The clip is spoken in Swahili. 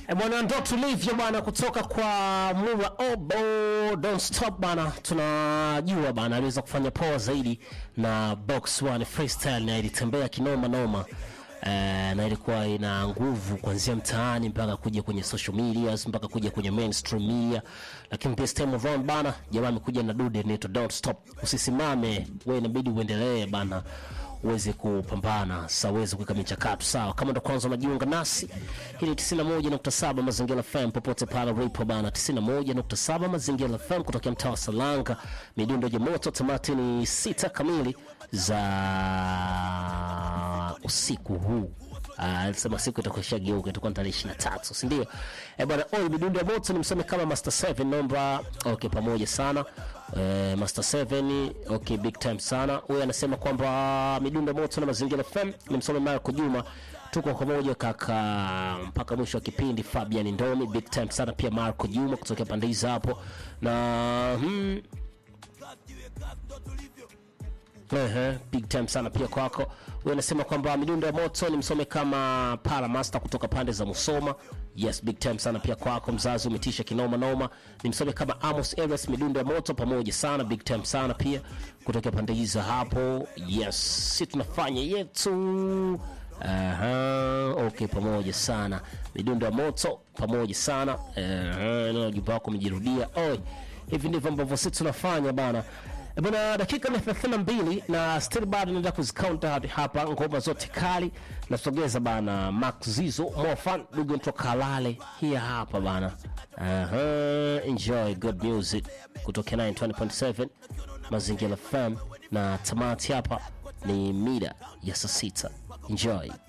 E bwana, ndo tulivyo bwana, kutoka kwa Mura Obo Don't Stop bwana, tunajua bwana aliweza kufanya poa zaidi na Box One Freestyle na ilitembea kinoma noma. Eh, na ilikuwa ina nguvu kuanzia mtaani mpaka kuja kwenye social medias mpaka kuja kwenye mainstream media, lakini this time around bana, jamaa amekuja na dude inaitwa Don't Stop. Usisimame wewe, inabidi uendelee bana uweze kupambana sasa, uweze kuweka michakato sawa. Kama ndo kwanza unajiunga nasi, hii ni 91.7 Mazingira FM popote pale ulipo bana, 91.7 Mazingira FM kutokea mtaa wa Salanga, midundo ya moto. Tamati ni sita kamili za usiku huu. Ah, alisema siku itakuwa ishageuka, itakuwa tarehe 23, si ndio? Eh bwana, oi midundo ya moto ni msome kama Master 7 naomba. Okay, pamoja sana eh, Master 7 okay, big time sana. Huyu anasema kwamba midundo ya moto na mazingira FM ni msome Marco Juma tuko pamoja kaka mpaka mwisho wa kipindi. Fabian Ndomi big time sana pia, Marco Juma kutokea pande hizo hapo na hmm, Ehe, big time sana pia kwako. Wewe unasema kwamba midundo ya moto ni msome kama Para Master kutoka pande za Musoma. Yes, big time sana pia kwako. Mzazi umetisha kinoma noma. Ni msome kama Amos Eres midundo ya moto pamoja sana, big time sana pia kutoka pande hizo hapo. Yes, si tunafanya yetu. Aha, okay, pamoja sana. Midundo ya moto pamoja sana. Ehe, na ujumbe wako umejirudia. Oi, hivi ndivyo ambavyo sisi tunafanya bana. Eh, Bwana, dakika ni 32 na still bado naenda kuzikaunta hadi hapa ngoma zote kali nasogeza bana. Max Zizo Mofan Dugu nto Kalale hii hapa bana. Aha, enjoy good music kutoka 920.7 Mazingira FM na tamati hapa ni mida ya saa sita. Enjoy.